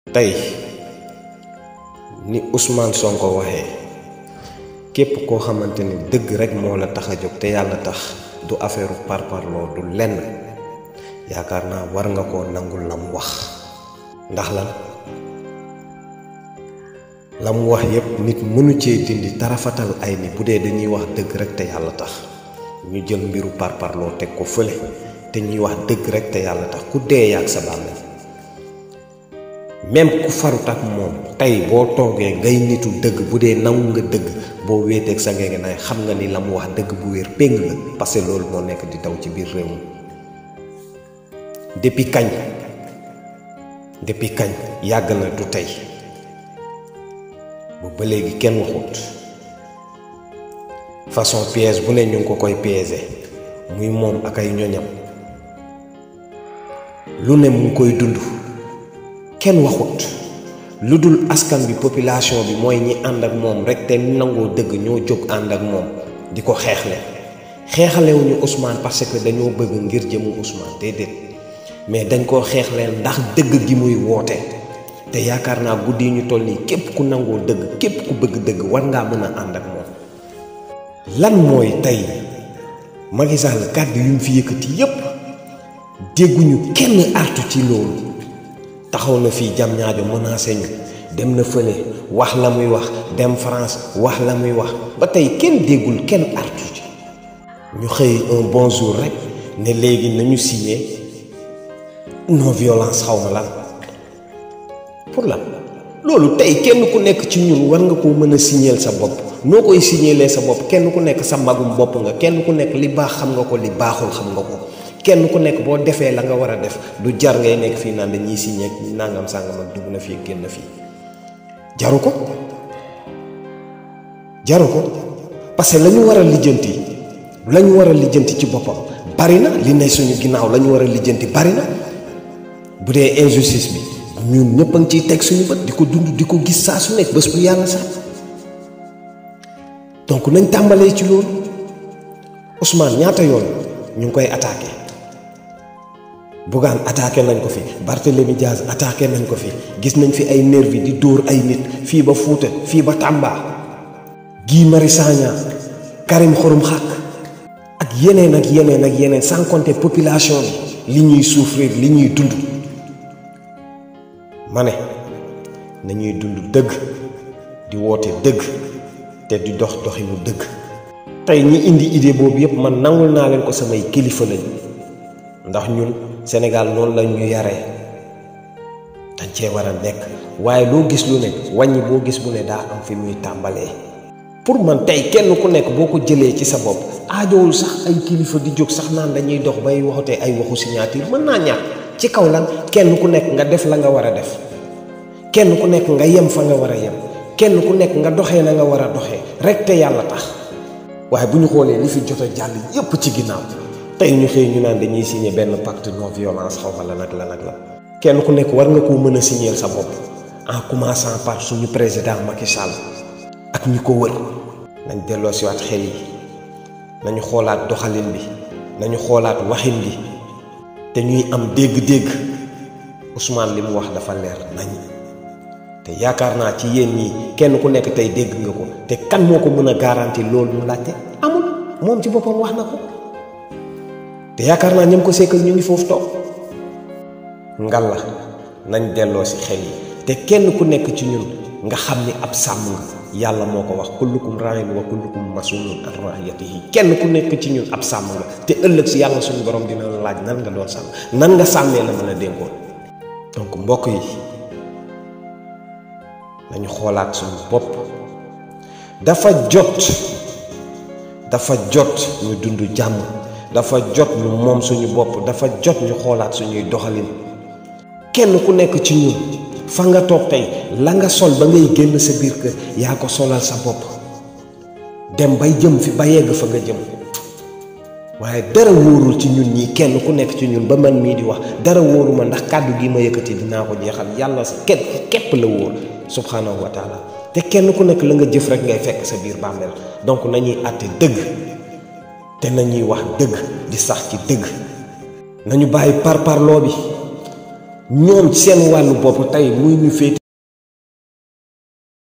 tey ni Ousmane Sonko waxee képp koo xamante ni dëgg rekk moo la tax a jóg te yàlla tax du affaire parparloo du lenn yaakaar naa war nga koo nangul la mu wax ndax lan la mu wax yépp nit mënu cee dindi tarafatal ay ni bu dee dañuy wax dëgg rekk te yàlla tax ñu jël mbiru parparloo teg ko fële te ñuy wax dëgg rekk te yàlla tax ku dee yaag sa bàmmeel même ku farut ak moom tey boo toogee ngay nitu dëgg bu dee nangu nga dëgg boo wéeteeg sa ngege naay xam nga ni la mu wax dëgg bu wér péng la parce que loolu moo nekk di daw ci biir réew mi depuis kañ depuis kañ yàgg na du tey bu ba léegi kenn waxut façon piège bu ne ñu ngi ko koy piéger muy moom ak ay ñoñam lu ne mu ngi koy dund kenn waxut lu dul askan bi population bi mooy ñi ànd ak moom rek te nangoo dëgg ñoo jóg ànd ak moom di ko xeexle xeexalewuñu Ousmane parce que dañoo bëgg ngir jëmu Ousmane déedéet mais dañ koo xeexleel ndax dëgg gi muy woote te yaakaar naa guddi yi ñu toll nii képp ku nangoo dëgg képp ku bëgg dëgg war ngaa mën a ànd ak moom lan mooy tey Macky Sall kàddu yu mu fi yëkkati yépp dégguñu kenn artu ci loolu taxaw na fii jam ñaajo menacé ñu dem na fële wax la muy wax dem France wax la muy wax ba tey kenn déggul kenn artu ci ñu xëy un bon jour rek ne léegi nañu signé non violence xaw ma lan pour lan loolu tey kenn ku nekk ci ñun war nga koo mën a signéel sa bopp noo koy signéelee sa bopp kenn ku nekk sa magum bopp nga kenn ku nekk li baax xam nga ko li baaxul xam nga ko kenn ku nekk boo defee la nga war a def du jar ngay nekk fii naan dañuy signé nangam sàngam ak dugg na fii génn fii jaru ko jaru ko parce que la ñu war a lijjanti la ñu war a lijjanti ci boppam bari na li ne suñu ginnaaw la ñu war a lijjanti bari na bu dee injustice bi ñun ñëpp a ngi ciy teg suñu bët di ko dund di ko gis saa su nekk bés bu yàlla sax donc nañ tàmbalee ci loolu Ousmane ñaata yoon ñu ngi koy attaqué. Bougane attaqué nañ ko fi Barthélémy Diaz attaqué nañ ko fi gis nañ fi ay nervi di dóor ay nit fii ba Fuuta fii ba Tamba Guy Marius Sagna Karim Xurum Xaq ak yeneen ak yeneen ak yeneen sans compter population bi li ñuy souffrir li ñuy dund ma ne nañuy dund dëgg di woote dëgg te di dox doxinu dëgg tey ñi indi idée boobu yépp man nangul naa leen ko samay kilifa lañ ndax ñun Sénégal noonu la ñu yaree dañ cee war a nekk waaye loo gis lu ne wàññi boo gis bu ne daa am fi muy tàmbalee pour man tey kenn ku nekk boo ko jëlee ci sa bopp aajowul sax ay kilifa di jóg sax naan dañuy dox bay waxatee ay waxu signature mën naa ñàkk ci kaw lan kenn ku nekk nga def la nga war a def kenn ku nekk nga yem fa nga war a yem kenn ku nekk nga doxee na nga war a doxee rek te yàlla tax waaye bu ñu xoolee li fi jot a jàll yépp ci ginnaaw tey ñu xëy ñu naan dañuy signé benn pacte non violence xaw ma la nag la nag la kenn ku nekk war nga koo mën a signéel sa bopp en commençant par suñu président Macky Sall ak ñi ko wër nañ delloo si waat xel yi nañu xoolaat doxalin bi nañu xoolaat waxin bi te ñuy am dégg-dégg Ousmane li mu wax dafa leer nañ te yaakaar naa ci yéen ñii kenn ku nekk tey dégg nga ko te kan moo ko mën a garanti loolu mu laajte amul moom ci boppam wax na ko te yaakaar naa ñam ko sekkal ñu ngi foofu toog ngal la nañ delloo si xel yi te kenn ku nekk ci ñun nga xam ni ab sàmm nga yàlla moo ko wax kullukum ra'in wa kullukum mas'ulun an ra'iyatihi kenn ku nekk ci ñun ab sàmm nga te ëllëg si yàlla suñu borom dina la laaj nan nga doon sàmm nan nga sàmmee la mën a dénkoon donc mbokk yi nañu xoolaat suñu bopp dafa jot dafa jot ñu dund jàmm dafa jot ñu moom suñu bopp dafa jot ñu xoolaat suñuy doxalin kenn ku nekk ci ñun fa nga toog tey la nga sol ba ngay génn sa biir kër yaa ko solal sa bopp dem bay jëm fi ba yegg fa nga jëm waaye dara wóorul ci ñun ñii kenn ku nekk ci ñun ba man mii di wax dara wóoruma ndax kàddu gi ma yëkkati dinaa ko jeexal yàlla sa képp képp la wóor subhanahu wa taala te kenn ku nekk la nga jëf rek ngay fekk sa biir bàmmeel donc nañuy àtte dëgg te nañuy wax dëgg di sax ci dëgg nañu bàyyi parparloo bi ñoom ci seen wàllu bopp tey muy ñu féete